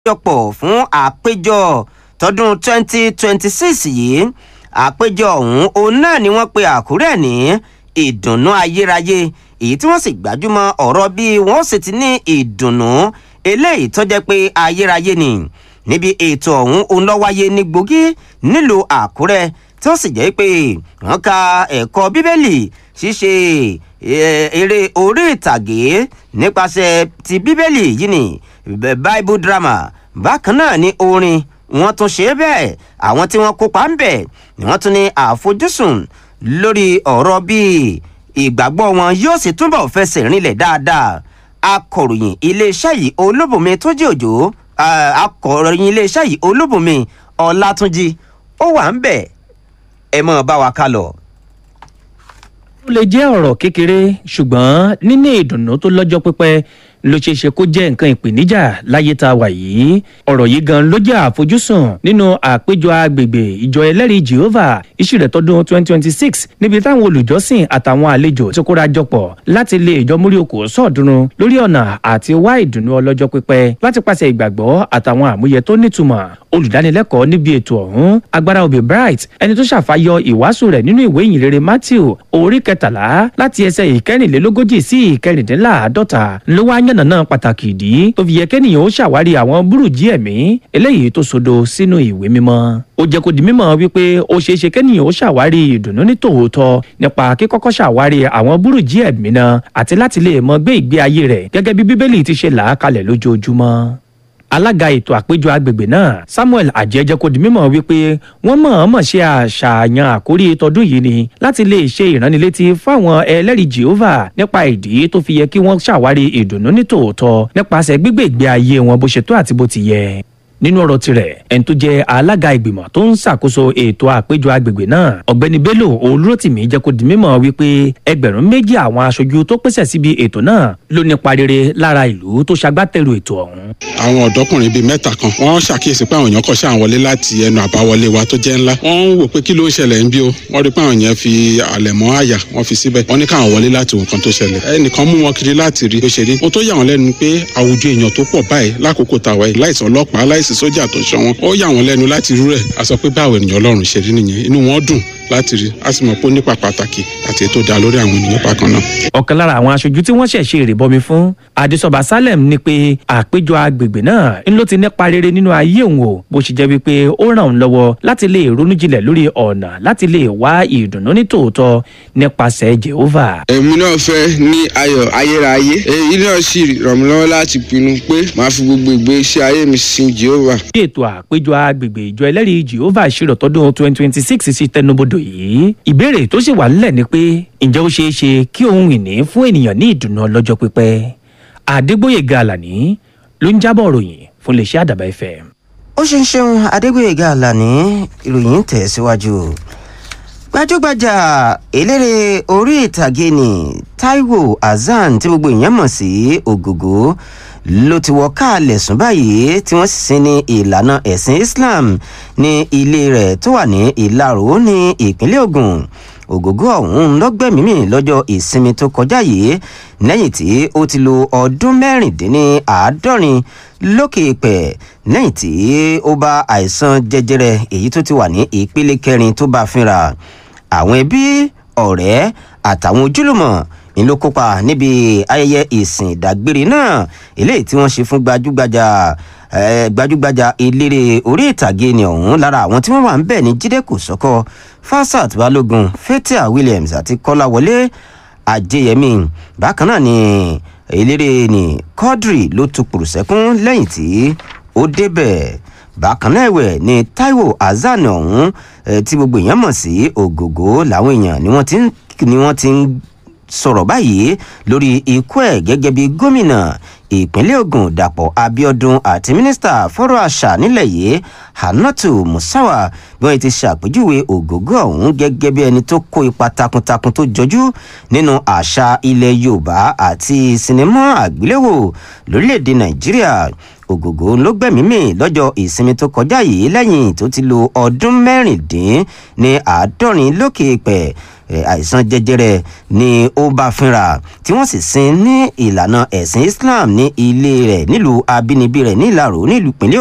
àkójọpọ̀ fún àpéjọ tọdún 2026 yìí àpéjọ ọ̀hún òun náà ni wọ́n pe àkúrẹ́ ní ìdùnnú ayérayé èyí tí wọ́n sì gbájúmọ́ ọ̀rọ̀ bí wọ́n sì ti ní ìdùnnú eléyìí tó jẹ́ pé ayérayé ni níbi ètò ọ̀hún òun ló wáyé ní gbòógì nílùú àkúrẹ́ tí ó sì jẹ́ pé wọ́n ka ẹ̀kọ́ bíbélì ṣíṣe eré orí ìtàgé nípasẹ̀ ti bíbélì yìí ni bible drama bákan náà ni orin wọ́n tún ṣe bẹ́ẹ̀ àwọn tí wọ́n kópa ń bẹ̀ ni wọ́n tún ní àfojúsùn lórí ọ̀rọ̀ bíi ìgbàgbọ́ wọn yóò sì túbọ̀ fẹsẹ̀ rinlẹ̀ dáadáa akọ̀ròyìn iléeṣẹ́ yìí olóbùnmi tó jẹ́ òjò akọ̀ròyìn iléeṣẹ́ yìí olóbùnmi ọlátúnjì ó wà ń bẹ̀ ẹ mọ̀ bá wa ká lọ. ó lè jẹ́ ọ̀rọ̀ kékeré ṣùgbọ́n níní ìdùnnú tó lọ́jọ́ pípẹ́ ló ṣeé ṣe kó jẹ́ nǹkan ìpèníjà láyé tá a wà yìí ọ̀rọ̀ yìí gan ló jẹ́ àfojúsùn nínú àpéjọ agbègbè ìjọ ẹlẹ́rìí jehovah iṣu rẹ̀ tọdún 2026 níbi táwọn olùjọ́sìn àtàwọn àlejò ti kóra jọpọ̀ láti lè ìjọ múrí okò sọ̀dúnrún lórí ọ̀nà àti wá ìdùnnú ọlọ́jọ́ pípẹ́ láti pàṣẹ ìgbàgbọ́ àtàwọn àmúyẹ tó nítumọ̀ olùdánilẹ́kọ̀ọ́ níbi ètò ọ̀hún agbára òbí bright ẹni tó ṣàfàyọ ìwàásù rẹ̀ nínú ìwé ìyìnrere matthew orí kẹtàlá láti ẹsẹ̀ ìkẹrìnlélógójì sí ìkẹrìndínláàádọ́ta ló wá yànnà náà pàtàkì ìdí tó fi yẹ kẹ́nìyàn ó ṣàwárí àwọn búrùjí ẹ̀mí eléyìí tó sodo sínú ìwé mímọ́ ó jẹ́ kó di mímọ̀ wípé ó ṣeé ṣe kẹ́nìyàn ó ṣàwárí ìdùnnú ní tòótọ́ nípa kíkọ́kọ́ ṣàwárí àwọn búrùjí ẹ̀mí náà àti láti lè mọ gbé ìgbé ayé rẹ̀ gẹ́gẹ́ bí bíbélì ti ṣe là á kalẹ̀ lójoojúmọ́ alága ètò àpéjọ agbègbè náà samuel àjẹjẹ kò di mímọ̀ wípé wọ́n mọ̀ọ́mọ̀ ṣe àṣàyàn àkórí tọdún yìí ni láti lè ṣe ìránnilétí fáwọn ẹlẹ́rìí jehovah nípa ìdí tó fi yẹ kí wọ́n ṣàwárí ìdùnnú ní tòótọ́ nípasẹ̀ gbígbé ìgbé ayé wọn bó ṣe tó àti bó ti yẹ nínú ọ̀rọ̀ tirẹ̀ ẹni tó jẹ́ alága ìgbìmọ̀ tó ń ṣàkóso ètò àpéjọ agbègbè náà ọ̀gbẹ́ni bello olùrọ̀tìmí jẹ́ kó di mímọ̀ wípé ẹgbẹ̀rún méjì àwọn aṣojú tó pèsè síbi ètò náà ló nípa rere lára ìlú tó ṣagbátẹrù ètò ọ̀hún. àwọn ọ̀dọ́kùnrin bíi mẹ́ta kan wọ́n ṣàkíyèsí pé àwọn èèyàn kọ̀ ṣáà wọlé láti ẹnu àbáwọlé wa tó jẹ́ ńlá wọ́n ń wò pé kí ló ń ṣẹlẹ̀ ń bí o wọ́n rí pé àwọn èèyàn fi àlẹ̀mọ́ àyà wọ́n fi síbẹ̀ wọ́n ní káwọn wọlé láti wò nǹkan tó ṣẹlẹ̀ ẹnìkan mú wọn kiri láti rí bó ṣe rí ohun tó yà wọ́n lẹ́nu pé àwùjọ èèyàn tó pọ̀ báyìí lákòókò tàwa yìí láìsàn ọlọ́pàá láìsí sójà tó ṣọ wọn ó yà wọ́n lẹ́nu láti rú rẹ̀ a sọ pé báwo ènìyàn ọlọ́run ṣe rí nìyẹn inú wọn dùn láti rí a sì mọ̀ pé ó nípa pàtàkì àti ètò dá lórí àwọn ènìyàn bákan náà. ọ̀kan lára àwọn aṣojú tí wọ́n ṣẹ̀ ṣe ìrìbọmi fún adésọba salem ní pé àpéjọ agbègbè náà ń ló ti nípa rere nínú ayé òun o bó ṣe jẹ́ wípé ó ràn òun lọ́wọ́ láti lè ronú jinlẹ̀ lórí ọ̀nà láti lè wá ìdùnnú ní tòótọ́ nípasẹ̀ jehovah. èmi náà fẹ́ ní ayọ̀ ayérayé èyí náà sì ràn mí lọ́wọ́ láti pinnu pé màá fi gbogbo ìgbésí ayé mi sin jehovah. bí ètò àpéjọ agbègbè ìjọ ẹlẹ́rìí jehovah ṣírò tọdún twenty twenty six sí tẹnubodò yìí ìbéèrè tó sì wà nílẹ̀ ni pé ǹjẹ́ ó ṣeé ṣe kí ohun ìní fún ènìyàn ní ìdùnnú ọlọ́jọ́ pípẹ́ àdégbòyèga àlàní ló ń jábọ̀ ròyìn fún iléeṣẹ́ àdàbà fm. ó ṣe ń ṣeun adégbòyèga àlàní ìròyìn ń tẹ̀ síwájú gbajúgbajà eléré orí ìtàgé ni taiwo hasan tí gbogbo èèyàn mọ̀ sí ògògó ló ti wọ káàlẹ̀ sùn báyìí tí wọ́n sì sin ní ìlànà ẹ̀sìn islam ní ilé rẹ̀ tó wà ní ìlarò ní ìpínlẹ̀ ogun ògógó ọ̀hún lọ́gbẹ̀mímì lọ́jọ́ ìsinmi tó kọjá yìí lẹ́yìn tí ó ti lo ọdún mẹ́rìndínláàádọ́rin lókè pẹ̀ lẹ́yìn tí ó bá àìsàn jẹjẹrẹ èyí tó ti wà ní ìpele kẹrin tó bá fínra àwọn ẹbí ọ̀rẹ́ àtàwọn ojúlùmọ̀ ni ló kópa níbi ayẹyẹ ìsìn ìdágbére náà eléyìí tí wọ́n ṣe fún gbajúgbajà gbajúgbajà eléré orí ìtàgé ni ọ̀hún lára àwọn tí wọ́n wà ń bẹ̀ ní jíde kò sọ́kọ́ fasat balógun fatia williams àti kọ́láwọlé ajẹyẹmí bákan náà ni eléré ni quadri ló tukùrù sẹ́kún lẹ́yìn tí ó débẹ̀ bákan náà ẹ̀wẹ̀ ni taiwo hasan ọ̀hún tí gbogbo èèyàn mọ̀ sí ògògó làwọn èèyàn ni wọ́n ti ń sọ̀rọ̀ báyìí lórí ikú ẹ̀ gẹ́gẹ́ bí gómìnà ìpínlẹ̀ ogun dàpọ̀ abiodun àti mínísítà fọ́rọ̀ àṣà nílẹ̀ yìí hanatu musawa bí wọ́n ti ṣàpèjúwe ògógó ọ̀hún gẹ́gẹ́ bí ẹni tó kó ipa takuntakun tó jọjú nínú àṣà ilẹ̀ yorùbá àti sinimá àgbéléwò lórílẹ̀‐èdè nàìjíríà ògògó ló gbẹ̀mímì lọ́jọ́ ìsinmi tó kọjá yìí lẹ́yìn tó ti lo ọdún mẹ́rìndín ní àádọ́rin lókè pẹ̀ àìsàn jẹjẹrẹ ni ó bá fínra tí wọ́n sì sin ní ìlànà ẹ̀sìn islam ní ilé rẹ̀ nílùú abínibí rẹ̀ ní ìlàró nílùú ìpínlẹ̀